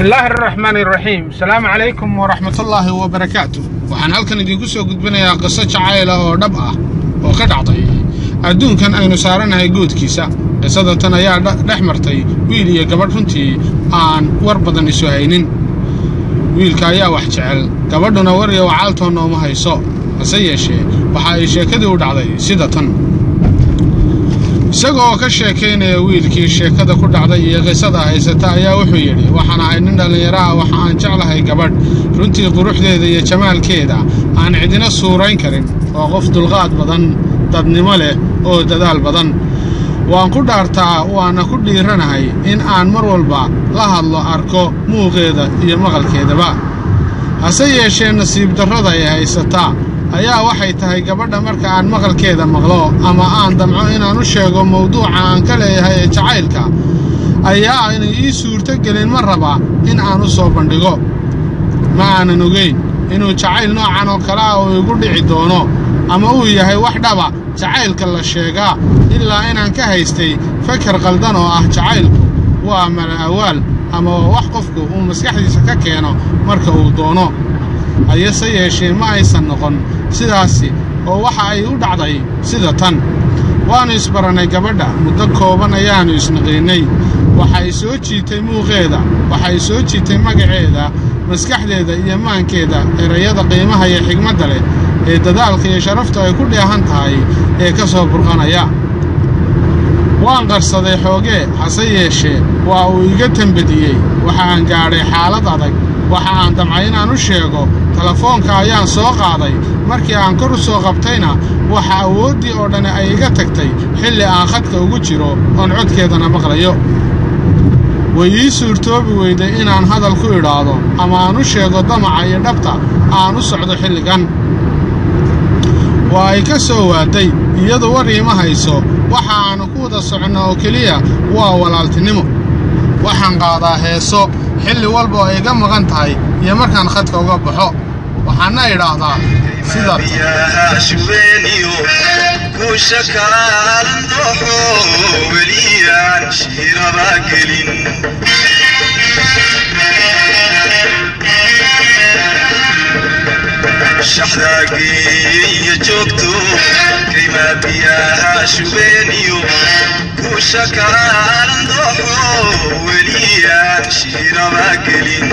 bismillaahi araxmaan iraxiim asalaamu calaykum waraxmatullaahi wabarakaatu waxaan halkan idinku soo gudbinayaa qiso jacayla oo dhab ah oo ka dhacday adduunkan aynu saaranahay goodkiisa qisada tan ayaa dhex martay wiil iyo gabadh runtii aan war badan isu haynin wiilka ayaa wax jecel gabadhuna war iyo wacaaltoonna uma hayso hase yeeshee waxa ay sheekadii u dhacday sida tan isagoo ka sheekaynaya wiilkii sheekada ku dhacday iyo qisada haysata ayaa wuxuu yidhi waxaan ahay nin dhallinyaro ah waxa aan jeclahay gabadh runtii quruxdeeda iyo jamaalkeeda aan cidina suurayn karin waa qof dulqaad badan dadnimo leh oo dadaal badan waan ku dhaartaa waana ku dhiiranahay in aan mar walba la hadlo arko muuqeeda iyo maqalkeedaba hase yeeshee nasiib darrada ay haysataa ayaa waxay tahay gabadha marka aan maqalkeeda maqlo ama aan damco inaan u sheego mawduuca aan ka leeyahay ee jacaylka ayaa aynay ii suurto gelin ma raba in aan u soo bandhigo ma aanan ogayn inuu jacayl noocan oo kale ah uu igu dhici doono ama uu yahay wax dhaba jacaylka la sheegaa ilaa inaan ka haystay fakar qaldan oo ah jacaylku waa mala awaal ama waa wax qofku uu maskaxdiisa ka keeno marka uu doono ayase yeeshee ma aysan noqon sidaasi oo waxa ay u dhacday sida tan waannu isbarannay gabadha muddo kooban ayaannu isnaqiinnay waxay soo jiitay muuqeeda waxay soo jiitay magaceeda maskaxdeeda iyo maankeeda erayada qiimaha iyo xigmadda leh ee dadaalka iyo sharaftu ay ku dheehan tahay ee ka soo burqanaya waan qarsaday xoogee hase yeeshee waa uu iga tembadiyey waxa aan gaadhay xaalad adag waxa aan damcay inaan u sheego telefoonka ayaan soo qaaday markii aan kor u soo qabtayna waxa awooddii oo dhan ay iga tagtay xilli aan khadka ugu jiro oon codkeedana maqlayo way ii suurtoobi weyday inaan hadal ku idhaahdo ama aan u sheego damaca iyo dhabta aan u socdo xilligan waa ay ka soo waaday iyadu war iima hayso waxa aannu ku wada soconno oo keliya waa walaaltinimo waxaan qaadaa heeso xilli walba oo iga maqan tahay iyo markaan khadka uga baxo waxaana idhaahdaa sida shaxdaageeya joogto kaymaa biyaha shubeeniyo kuusha kalaalan dooxo weliyaan shiiraba gelin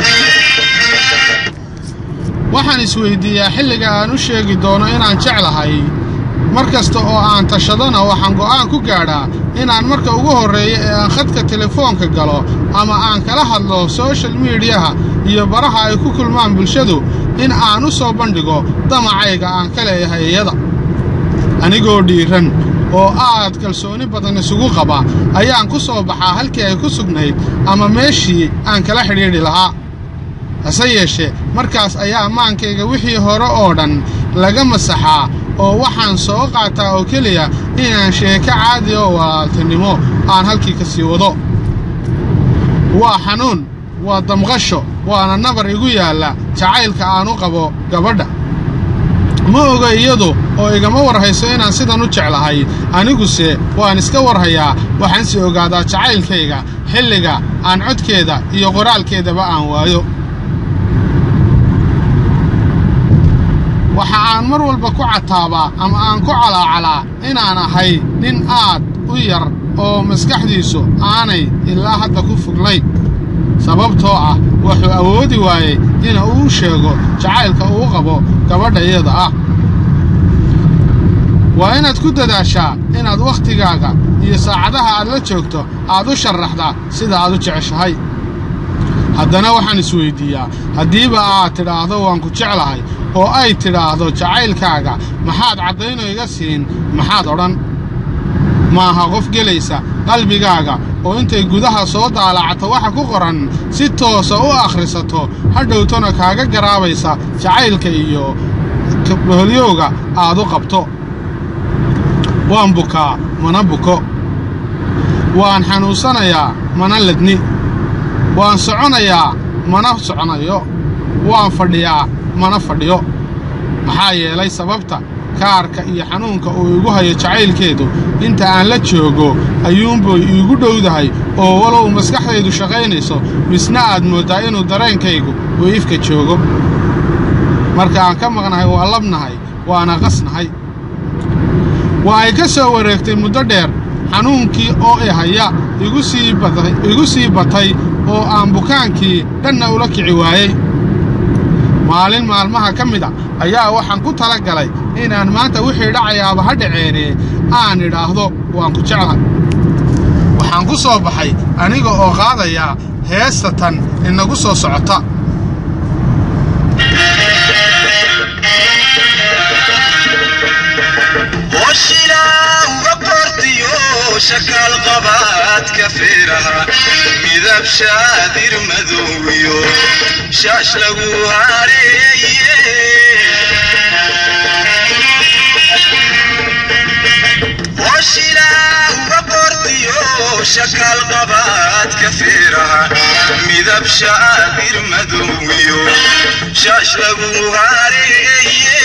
waxaan isweyddiiyaa xilliga aan u sheegi doono inaan jeclahay mar kasta oo aan tashadana waxaan go'aan ku gaadhaa inaan marka ugu horreeya ee aan khadka telefoonka galo ama aan kala hadlo soshal miidiyaha iyo baraha ay ku kulmaan bulshadu in aan u soo bandhigo damacayga aan ka leeyahay iyada anigoo dhiiran oo aad kalsooni badan isugu qaba ayaan ku soo baxaa halkii ay ku sugnayd ama meeshii aan kala xidhiidhi lahaa hase yeeshee markaas ayaa maankayga wixii hore oo dhan laga masaxaa oo waxaan soo qaataa oo keliya inaan sheeko caadi oo walaaltinimo aan halkii ka sii wado waa xanuun waa damqasho waana nabar igu yaalla jacaylka aan u qabo gabadha ma oga iyadu oo igama warhayso inaan sidan u jeclahay aniguse waan iska warhayaa waxaansi ogaadaa jacaylkayga xilliga aan codkeeda iyo qoraalkeedaba aan waayo waxa aan mar walba ku cataabaa ama aan ku calaacalaa inaan ahay nin aad u yar oo maskaxdiisu aanay ilaa hadda ku foglayn sababtoo ah wuxuu awoodi waayey ina uu sheego jacaylka uu qabo gabadha iyada ah waa inaad ku dadaashaa inaad wakhtigaaga iyo saacadaha aad la joogto aad u sharaxdaa sida aad u jeceshahay haddana waxaan isweyddiiyaa haddiiba aad tidhaahdo waan ku jeclahay oo ay tidhaahdo jacaylkaaga maxaad caddayno iga siin maxaad odhan maaha qof gelaysa qalbigaaga oo intay gudaha soo daalacato waxa ku qoran si toosa u akhrisato hadhowtona kaaga garaabaysa jacaylka iyo boholyowga aad u qabto waan bukaa mana buko waan xanuunsanayaa mana ledni waan soconayaa mana soconayo waan fadhiyaa mana fadhiyo maxaa yeelay sababta kaarka iyo xanuunka uu igu hayo jacaylkeedu inta aan la joogo ayuunbay iigu dhowdahay oo walow maskaxdaydu shaqaynayso misna aad mooddaa inuu dareenkaygu uu ifka joogo marka aan ka maqnahay waa labnahay waana qasnahay waa ay ka soo wareegtay muddo dheer xanuunkii oo i haya igu sii batay oo aan bukaankii dhanna ula kici waayey maalin maalmaha ka mid a ayaa waxaan ku tala galay inaan maanta wixii dhacayaaba ha dhaceenee aan idhaahdo waan ku jeclahay waxaan ku soo baxay aniga oo qaadayaa heesta tan inagu soo socota shakaal qabaadka feeraha midab shaadir madoowiyo shaash lagu hareeye hoshilaahuga qortiyo shakaal qabaadka feeraha midab shaadir madoowiyo shaash lagu hareeye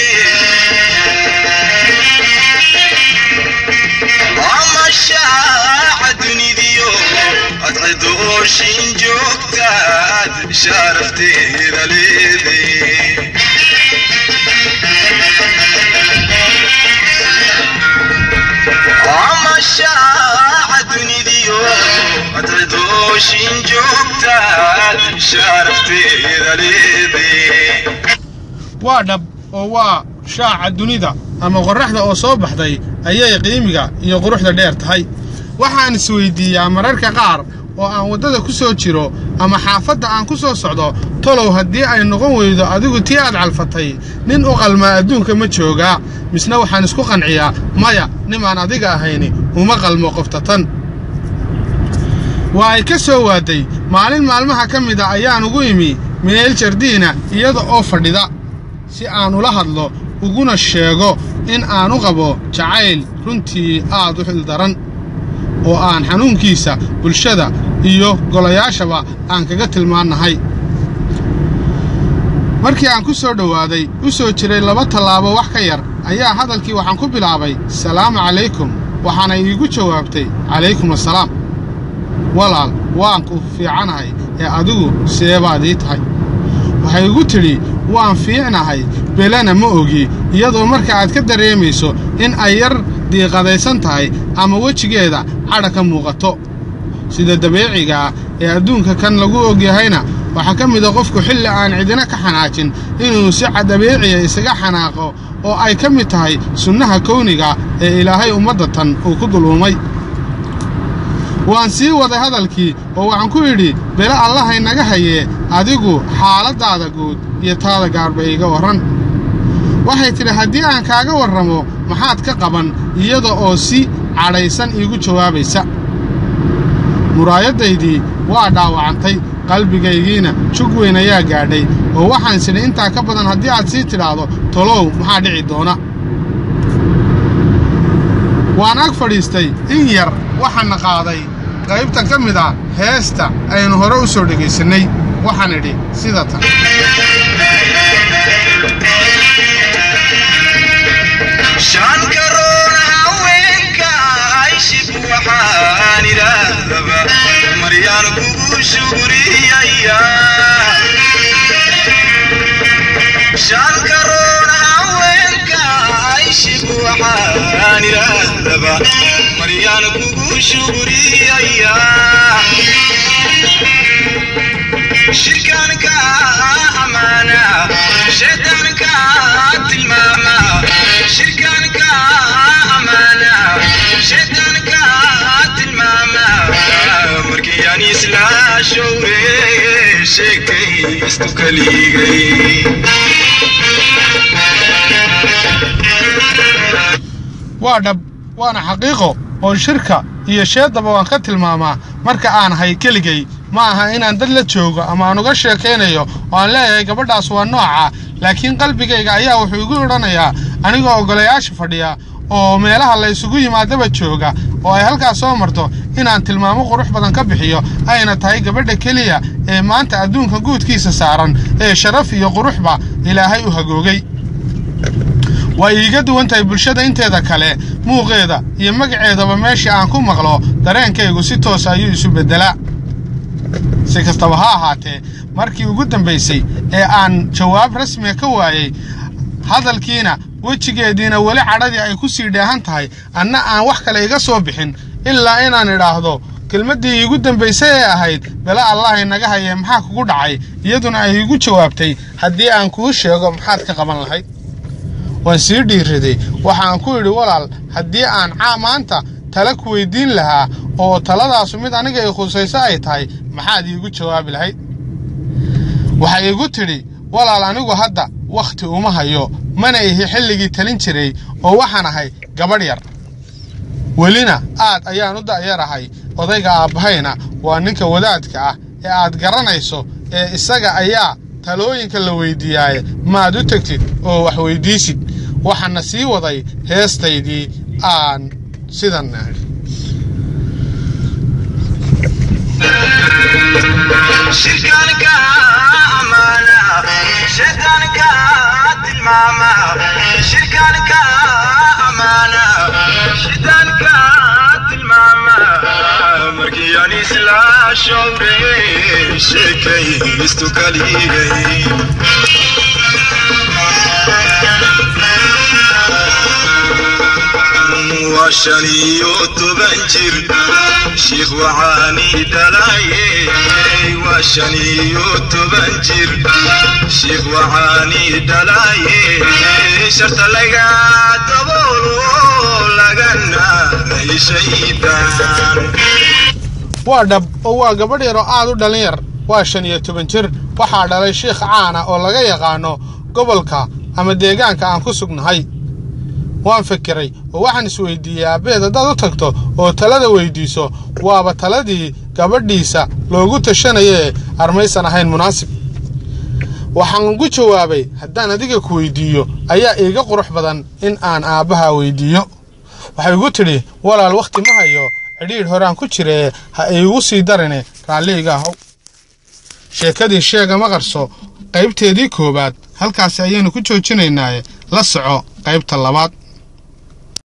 amashaaca dunidiyo adcidooshin joogtaad sharafteeda leede amashaaca dunidiyo adcidooshin joogtaad sharafteeda leede waa dhab oo waa shaaca dunida ama qorraxda oo soo baxday ayay qiimiga iyo quruxda dheer tahay waxaan isweyddiiyaa mararka qaar oo aan waddada ku soo jiro ama xaafadda aan ku soo socdo tolow haddii ay noqon weydo adigu tii aad calfatay nin u qalmaa adduunka ma joogaa misna waxaan isku qanciyaa maya nimaan adiga ahayni uma qalmo qofta tan waa ay ka soo waadday maalin maalmaha ka mid a ayaan ugu imi meel jardiina iyada oo fadhida si aan ula hadlo uguna sheego in aan u qabo jacayl runtii aad u xildaran oo aan xanuunkiisa bulshada iyo golayaashaba aan kaga tilmaannahay markii aan ku soo dhowaaday u soo jiray laba tallaabo wax ka yar ayaa hadalkii waxaan ku bilaabay salaamu calaykum waxaana iigu jawaabtay calaykum assalaam walaal waan ku fiicanahay ee adigu seebaad ii tahay waxay igu tidhi waan fiicnahay belena ma ogi iyadoo marka aad ka dareemayso in ay yar diiqadaysan tahay ama wejigeeda cadha ka muuqato sida dabeecigaa ee adduunka kan lagu ogyahayna waxaa ka mida qofku xilli aan cidina ka xanaajin inuu si dabeeciya isaga xanaaqo oo ay ka mid tahay sunnaha kowniga ee ilaahay ummadda tan uu ku dulumay waan sii waday hadalkii oo waxaan ku yidhi bele allahay naga hayee adigu xaaladdaada guud iyo taada gaarba iiga warran waxay tidhi haddii aan kaaga warramo maxaad ka qaban iyada oo si cadhaysan iigu jawaabaysa muraayaddaydii waa dhaawacantay qalbigaygiina jug weyn ayaa gaadhay oo waxaan sidhi intaa ka badan haddii aad sii tidhaahdo tolow maxaa dhici doona waan ag fadhiistay in yar waxaana qaaday qaybta ka mid a heesta aynu hore u soo dhegaysannay waxaan idhi sida tan shaankaroona haweenka ayshib waxaan idhaahdaba maryaan kugu shugriyaya shaankaroona haweenka ayshib waxaan idhaahdaba maryaan kugu shugriyaya shirkaanka amaana shaydaanka tilmaama shirkaanka amaana shaydaanka tilmaama markii aan isla showre sheekaystu kaligay waa dhab waana xaqiiqo oo shirka iyo sheeddaba waan ka tilmaamaa marka aan ahay keligay ma aha inaan dad la joogo ama aan uga sheekaynayo oo aan leeyahay gabadhaas waa nooca laakiin qalbigayga ayaa wuxuu igu idhanayaa anigoo oggolayaasha fadhiya oo meelaha la isugu yimaadaba jooga oo ay halkaas soo marto inaan tilmaamo qurux badan ka bixiyo ayna tahay gabadha keliya ee maanta adduunka guudkiisa saaran ee sharaf iyo quruxba ilaahay u hagoogay waa iiga duwan tahay bulshada inteeda kale muuqeeda iyo magaceedaba meeshii aan ku maqlo dareenkaygu si toos ayuu isu beddelaa si kastaba ha ahaatee markii ugu dambaysay ee aan jawaab rasmiga ka waayey hadalkiina wejigeediina weli cadhadii ay ku sii dheehan tahay anna aan wax kale iga soo bixin ilaa inaan idhaahdo kelmaddii iigu dambaysay ee ahayd bela allah inaga hayee maxaa kugu dhacay iyaduna ay iigu jawaabtay haddii aan kuu sheego maxaad ka qaban lahayd waan sii dhiiraday waxaan ku idhi walaal haddii aan maanta tala ku weydiin lahaa oo taladaasu mid aniga i khusayso ay tahay maxaad iigu jawaabi lahayd waxay igu tidhi walaal anigu hadda wakhti uma hayo mana ihi xilligii talin jiray oo waxaan ahay gabadh yar welina aad ayaan u da'yarahay odayga aabbahayna waa ninka wadaadka ah ee aad garanayso ee isaga ayaa talooyinka la weydiiyaaye maad u tegtid oo wax weydiisid waxaana sii waday heestaydii aan sidan shirkaanka amaana shaydaanka tilmaama shirkaanka amaana shaydaanka tilmaama markii aan isla showray sheekaystu kaligay waa shan iyo toban jir shiikh waxaani dhalaye waa shan iyo toban jir shiikh waxaani dhalaye sharta laga daboolo lagana shaydaan waa dhab oo waa gabadh yar oo aad u dhalin yar waa shan iyo toban jir waxaa dhalay shiikh caana oo laga yaqaano gobolka ama deegaanka aan ku sugnahay waan fikiray oo waxaan isweydiiyey aabbeed haddaad u tagto oo talada weydiiso waaba taladii gabadhiisa loogu tashanayee armaysan ahayn munaasib waxaan ugu jawaabay haddaan adiga ku weydiiyo ayaa iiga qurux badan in aan aabbaha weydiiyo waxay igu tidhi walaal wakhti ma hayo cidhiidh horaan ku jiree ha iigu sii darine raalliiga ahow sheekadii sheega ma qarso qaybteedii koowaad halkaasi ayaynu ku joojinaynaaye la soco qaybta labaad